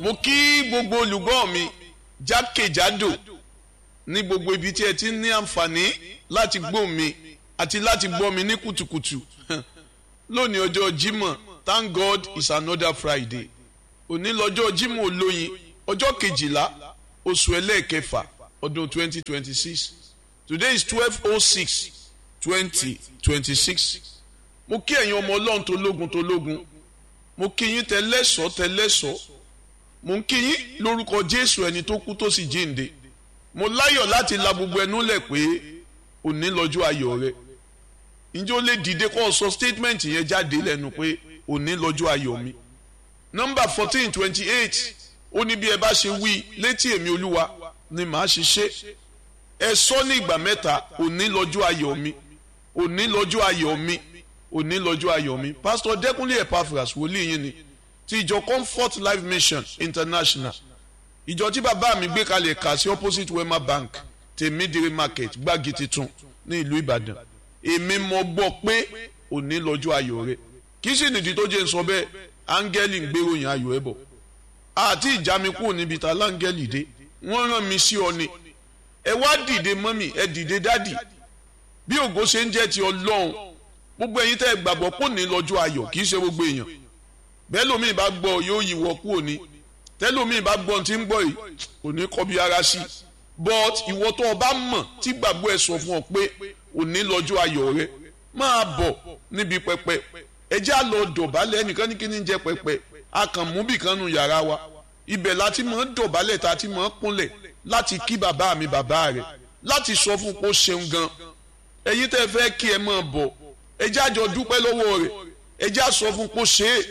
mo kí gbogbo olùgbọ́ mi jákèjádò ní gbogbo ibi tí ẹ ti ní àǹfààní láti gbọ́ mi àti láti gbọ́ mi ní kùtùkùtù lónìí ọjọ́ Jímọ̀ thank God it's another Friday òní lọ́jọ́ Jímọ̀ olóyin ọjọ́ kejìlá oṣù ẹlẹ́ẹ̀kẹfà ọdún twenty twenty six today is twelve oh six twenty twenty six mo kí ẹ̀yin ọmọ ọlọ́run tó lógun tó lógun mo kí yín tẹlẹ́sọ̀ tẹlẹ́sọ̀ mo ń kí yín lórúkọ Jésù ẹni tó kú tó sì jíǹde mo láyọ̀ láti la gbogbo ẹnu lẹ̀ pé òní lọ́jọ́ ayọ̀ rẹ ǹjẹ́ ó lè dìde kó o sọ statement yẹn jáde lẹ́nu pé òní lọ́jọ́ ayọ̀ mi nọ́mbà fourteen twenty eight ó ní bí ẹ bá ṣe wí létí èmi olúwa ni màá ṣe ṣe ẹ sọ ní ìgbà mẹ́ta òní lọ́jọ́ ayọ̀ mi òní lọ́jọ́ ayọ̀ mi òní lọ́jọ́ ayọ̀ mi pásítọ̀ dẹ́kunlé epaphras wòlíì yín ni ti ìjọ comfort life mission international ìjọ tí bàbá mi gbé kalẹ̀ kà sí opposite wema bank tèmídìrí market gbági titun ní ìlú ìbàdàn èmi mọ gbọ́ pé òní lọ́jọ́ ayọ̀ rẹ kì í sì nìdí tó jẹ́ ń sọ bẹ́ẹ̀ áńgẹ́lì ń gbéròyìn ayọ̀ ẹ bọ̀ àti ìjà mi kúrò níbi ta láńgẹ́lì dé wọ́n rán mi sí ọ ni ẹ wá dìde mọ́mì ẹ dìde dádì bí ògo ṣe ń jẹ́ ti ọlọ́run gbogbo ẹ̀yin tẹ́ ẹ gbàgbọ́ pò ní lọ́jọ́ ayọ̀ kì í ṣe gbogbo èèyàn bẹ́ẹ̀ lómi bá gbọ́ yóò yíwọ́ kúrò ní tẹ́lómi bá gbọ́ tí ń gbọ́ yìí kò ní kọ́ bí ara sí but ìwọ tó o bá mọ̀ tí gbàgbọ́ ẹ sọ fún ọ pé òní lọ́jọ́ ayọ̀ rẹ máa bọ̀ níbi pẹpẹ ẹ já lọ dọ̀bálẹ̀ ẹnìkan ní kíní jẹ́ pẹpẹ a kàn mú bìkan nu yàrá wa ibẹ̀ láti mọ̀ ń dọ̀bálẹ̀ tá a ti mọ̀ ń kúnlẹ̀ láti kí bàbá mi bàbá rẹ̀ láti sọ fún kó ṣeun gan ẹ̀yin tẹ́ fẹ́ kí ẹ máa bọ̀ ẹ já jọ dúpẹ́ lọ́wọ́ rẹ̀ ẹ já sọ fún kó ṣe é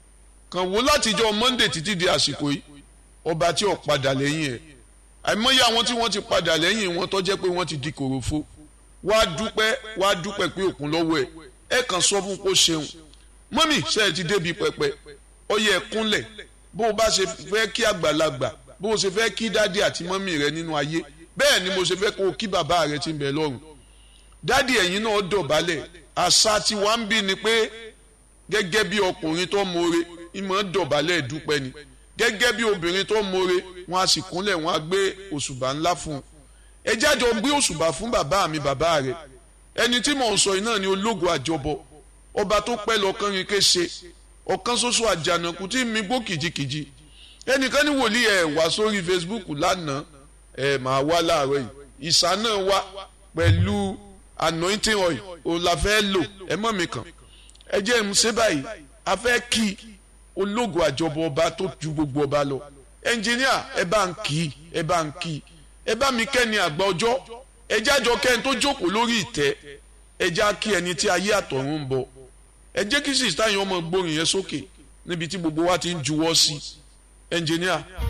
kàn wò látijọ́ Monday títí di àsìkò yìí ọba tí ò padà lẹ́yìn ẹ̀ àìmọye àwọn tí wọ́n ti padà lẹ́yìn wọn tó jẹ́ pé wọ́n ti di kòròfo wá dúpẹ́ wá dúpẹ́ pé òkun lọ́wọ́ ẹ̀ ẹ kàn sọ fún kó ṣeun mọ́mì ṣe é ti débi pẹpẹ ó yẹ kúnlẹ̀ bó o bá ṣe fẹ́ kí àgbàlagbà bó o ṣe fẹ́ kí dádì àti mọ́mì rẹ nínú ayé bẹ́ẹ̀ ni mo ṣe fẹ́ kó o kí bàbá rẹ ti ń bẹ lọ́run dádì ẹ̀yin náà dọ̀bálẹ̀ àṣà tí wàá ń bí ni pé gẹ́gẹ́ bí ọkùnrin tó mọ̀ọ́re ìmọ̀ dọ̀bálẹ̀ dúpẹ́ ni gẹ́gẹ́ bí obìnrin tó mọ̀ọ́re wọn a sì kúnlẹ̀ wọn a gbé òṣùbà ńlá fún un ẹ jájọ gbé òṣùbà fún bàbá mi bàbá rẹ ẹni tí mò ń sọ yìí náà ni ológo àjọbọ ọba tó pẹ́ lọ́kàn rin kése ọ̀kan ṣoṣo àjànàkú tí mi gbó kìjikìji ẹnìkan ní wòlíì ẹ̀ wá sórí Facebook lánàá ẹ̀ máa wá láàárọ̀ yìí ìsà náà wá pẹ̀lú anointing oil òun la fẹ́ lò ẹ mọ̀ mi kàn ẹ jẹ́ ń ṣe báyìí a fẹ́ kí ológo àjọbọ ọba tó ju gbogbo ọba lọ ẹnjìníà ẹ bá ń kí ẹ bá ń kí ẹ bá mi kẹ́ni àgbà ọjọ́ ẹ jájọ kẹ́ni tó jókòó lórí ìtẹ́ ẹ já kí ẹni tí ayé àtọ̀run ń bọ̀ ẹ jẹ́ kí sísá yẹn ọmọ gbórin yẹn sókè níbi tí gbogbo wa ti ń juwọ́ sí ẹnjìníà.